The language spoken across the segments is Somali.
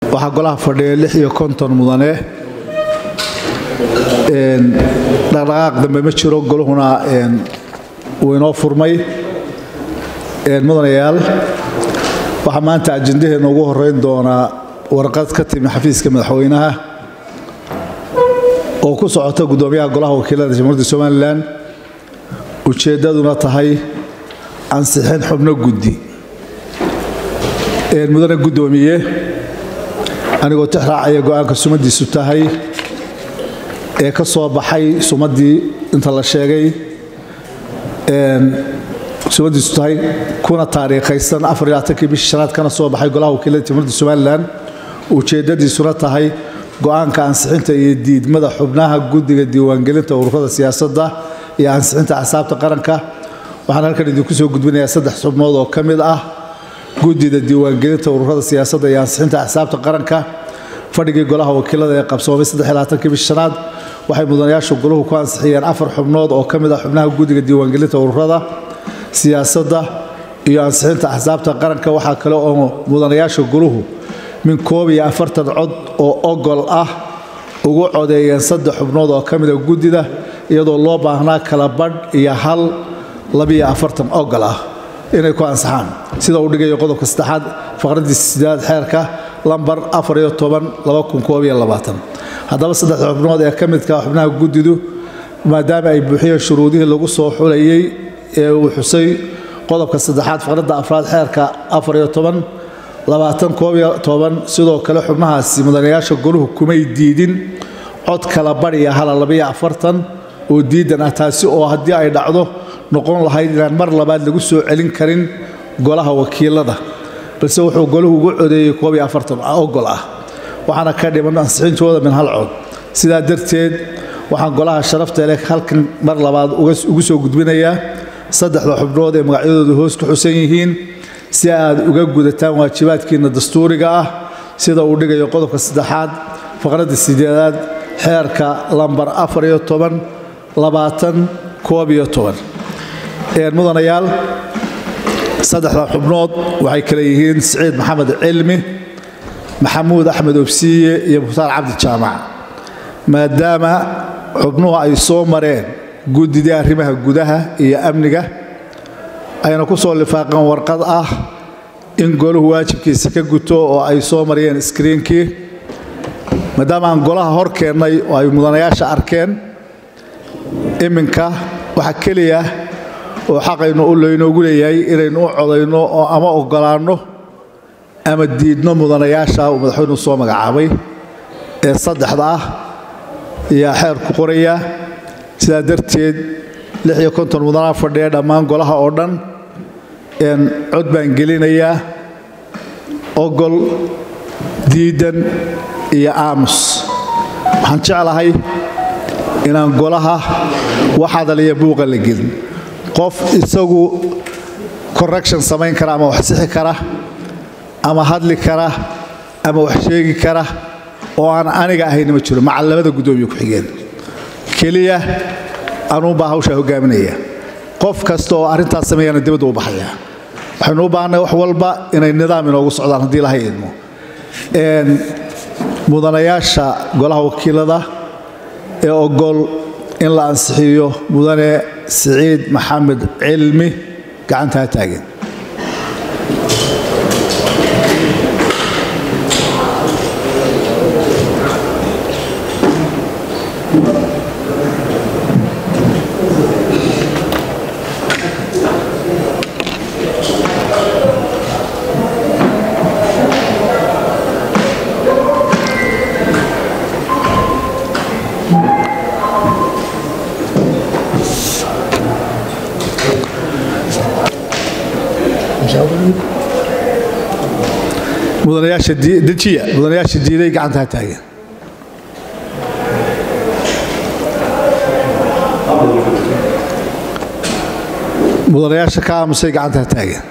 waxaa golaha fadhiya lix iyo konton mudane dhaqdhaqaaq dambe ma jiro goluhuna wuu inoo furmay mudanayaal waxaa maanta ajendaheena ugu horeyn doonaa warqad ka timi xafiiska madaxweynaha oo ku socota guddoomiyaha golaha wakiilada jamhuuriyadda somalilan ujeeddaduna tahay ansixin xubno guddi mudane guddoomiye anigoo tixraacaya go-aanka sumadiisu tahay ee ka soo baxay sumaddii inta la sheegay sumadiisu tahay kuna taariikhaysan afariyaaatankii bishii shanaad kana soo baxay golaha wakiilada jamhuuriyadda somalilan ujeeddadiisuna tahay go-aanka ansixinta iyo diidmada xubnaha guddiga diiwaangelinta ururada siyaasadda iyo ansixinta axsaabta qaranka waxaan halkan idinku soo gudbinayaa saddex xubnood oo ka mid ah guddida diiwaangelinta ururada siyaasadda iyo ansixinta axsaabta qaranka fadhigii golaha wakiilada ee qabsoomay saddexlaaaatankii bishi shanaad waxay mudanayaasha goluhu ku ansixiyeen afar xubnood oo ka mid ah xubnaha guddiga diiwaangelinta ururada siyaasadda iyo ansixinta axsaabta qaranka waxaa kale oo mudanayaasha goluhu min koob iyo afartan cod oo ogol ah ugu codeeyeen saddex xubnood oo ka mida guddida iyadoo loo baahnaa kala badh iyo hal labiyo afartan ogol ah inay ku ansaxaan sida uu dhigayo qodobka saddexaad faqradii sideed xeerka lambar afar iyo toban laba kun koob iyo labaatan haddaba saddexda xubnood ee ka midka xubnaha guddidu maadaama ay buuxiyeen shuruudihii lagu soo xulayey ee uu xusay qodobka saddexaad faqradda afraad xeerka afar iyo toban labaatan koob iyo toban sidoo kale xubnahaasi mudanayaasha goluhu kumay diidin cod kala badhiya hala labiyo afartan oo diidan ah taasi oo haddii ay dhacdo noqon lahayd inaan mar labaad lagu soo celin karin golaha wakiilada balse wuxuu goluhu ugu codeeyey koob iyo afartan ogol ah waxaana ka dhiman ansixintooda min hal cod sidaa darteed waxaan golaha sharafta leh halkan mar labaad ugu soo gudbinayaa saddexda xubnood ee magacyadoodu hoos ku xusan yihiin si aad uga gudataan waajibaadkiinna dastuuriga ah sida uu dhigayo qodobka saddexaad faqradda sideedaad xeerka lambar afar iyo toban labaatan koob iyo toban mudanayaal saddexda xubnood waxay kale yihiin siciid maxamed cilmi maxamuud axmed obsiiye iyo mukhtaar cabdi jaamac maadaama xubnuhu ay soo mareen guddidii arrimaha gudaha iyo amniga ayna ku soo lifaaqeen warqad ah in goluhu waajibkiisa ka guto oo ay soo mariyeen iskriinkii maadaama aan golaha hor keennay oo ay mudanayaasha arkeen iminka waxa keliya oo xaqaynu u laynoogu leeyahay inaynu u codayno oo ama oggolaanno ama diidno mudanayaasha uu madaxweynuhu soo magacaabay ee saddexda ah ayaa xeerku qoraya sidaa darteed lix iyo konton mudanaa fadhiya dhammaan golaha oo dhan cod baan gelinayaa ogol diidan iyo aamus waxaan jeclahay inaan golaha wax hadaliya buuqa la gelin qof isagu correction samayn kara ama wax sixi kara ama hadli kara ama wax sheegi kara oo aan aniga ahayna ma jiro maca labada guddoomiye ku-xigeen keliya anuunbaa hawshaa hogaaminaya qof kasta oo arrintaas sameeyana dibadda u baxaya waxaynu u baahanay wax walba inay nidaam inoogu socdaan haddii lahay idmo mudanayaasha golaha wakiilada ee ogol in la ansixiyo mudane siciid maxamed cilmi gacantaa taagen mudanayaashadejiya mudanayaasha diiday gacanta ha taagen mudanayaasha ka aamusay gacanta ha taagen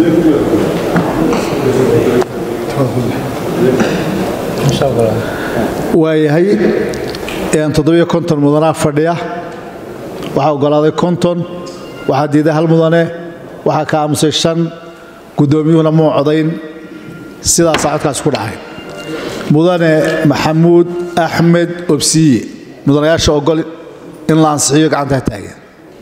waayahay toddobiyo konton mudanaa fadhiya waxaa ogolaaday konton waxaa diiday hal mudane waxaa ka aamusay shan guddoomiyuhuna muu codayn sidaasaa codkaas ku dhacay mudane maxamuud axmed obsiye mudanayaasha ogol in la ansixiyo gacantaa taagan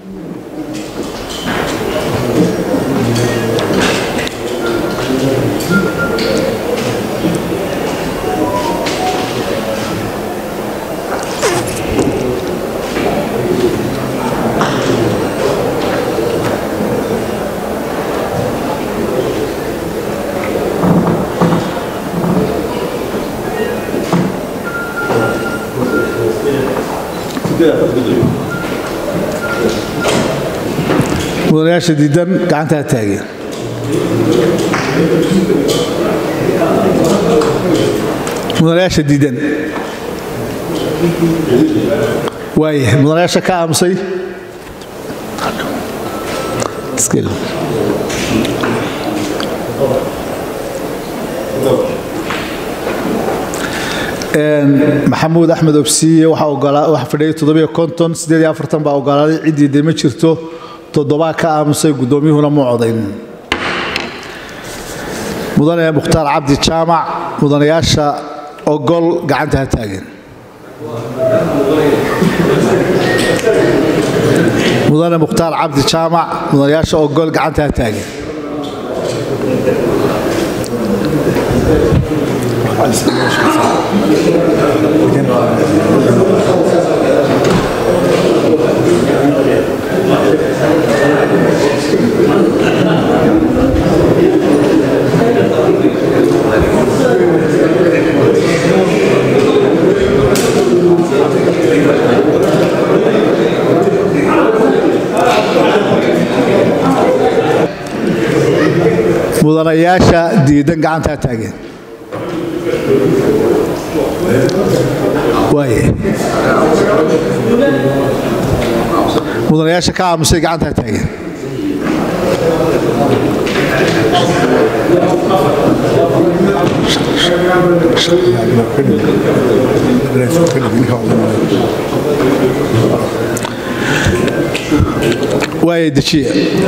mudanayaasha diidan gacantaa taageen mudanayaasha diidan waayahay mudanayaasha ka aamusay maxamuud axmed obsiye waxaa fadhiyay toddobiyo konton siddeed iyo afartan baa ogolaaday ciddii de ma jirto toddobaa ka aamusay guddoomiyuhuna muu codayn mudane mukhtaar cabdi jaamac mudanayaasha ogol gacanta ha taageen mudane mukhtaar cabdi jaamac mudanayaasha ogol gacanta ha taageen mudanayaasha diidan gacantaa taageen waaye mudanayaasha ka aamusay gacantaa taageen waaya dejiye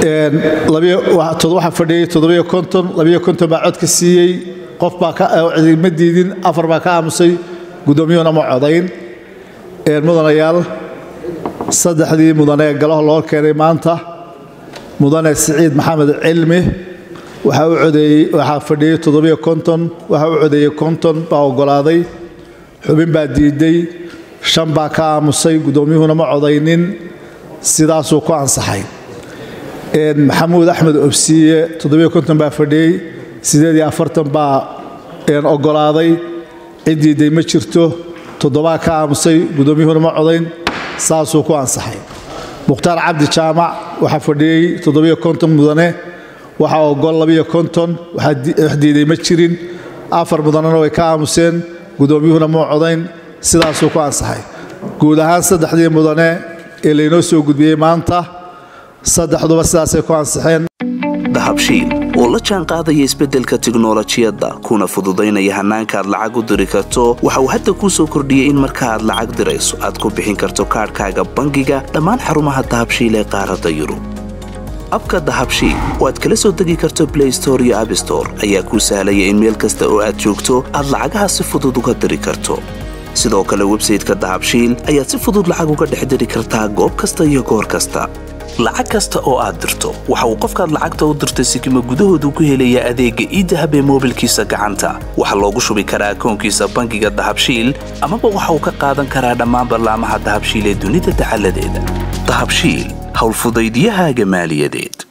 waxaa fadhiyey toddobiyo konton labiyo konton baa cod ka siiyey qof baa ma diidin afar baa ka aamusay guddoomiyuhuna ma codayn mudanayaal saddexdii mudane galaho loo keenay maanta mudane siciid maxamed cilmi waxaa u codeeyey waxaa fadhiyey toddobiyo konton waxaa u codeeyey konton baa ogolaaday xubin baa diiday shan baa ka aamusay guddoomiyuhuna ma codaynin sidaasuu ku ansaxay maxamuud axmed obsiye toddobiyo konton baa fadhiyey siddeed iyo afartan baa ogolaaday cid diiday ma jirto toddobaa ka aamusay guddoomiyuhuna ma codayn saasuu ku ansaxay mukhtaar cabdi jaamac waxaa fadhiyey toddobiyo konton mudane waxaa ogol labiyo konton wax diiday ma jirin afar mudanena way ka aamuseen guddoomiyuhuna ma codayn sidaasuu ku ansaxay guud ahaan saddexdii mudane ee laynoo soo gudbiyey maanta saddexduba sidaasay ku ansixeen dahabshiil oo la jaan qaadaya isbeddelka tiknolojiyadda kuna fududaynaya hannaanka aad lacag u diri karto waxa uu hadda kuu soo kordhiyey in marka aad lacag dirayso aad ku bixin karto kaadhkaaga bangiga dhammaan xarumaha dahabshiil ee qaaradda yurub abka dahabshiil oo aad kala soo degi karto blay store iyo abstore ayaa kuu sahlaya in meel kasta oo aad joogto aad lacagaha si fudud uga diri karto sidoo kale websayteka dahabshiil ayaad si fudud lacag uga dhex diri kartaa goob kasta iyo goor kasta lacag kasta oo aad dirto waxa uu qofkaad lacagta u dirtay sikima gudahoodu ku helayaa adeegga iidahab ee moobilkiisa gacanta waxaa loogu shubi karaa akoonkiisa bangiga dahabshiil amaba waxa uu ka qaadan karaa dhammaan ballaamaha dahabshiil ee dunida dacaladeeda dahabshiil howlfudaydyahaaga maaliyadeed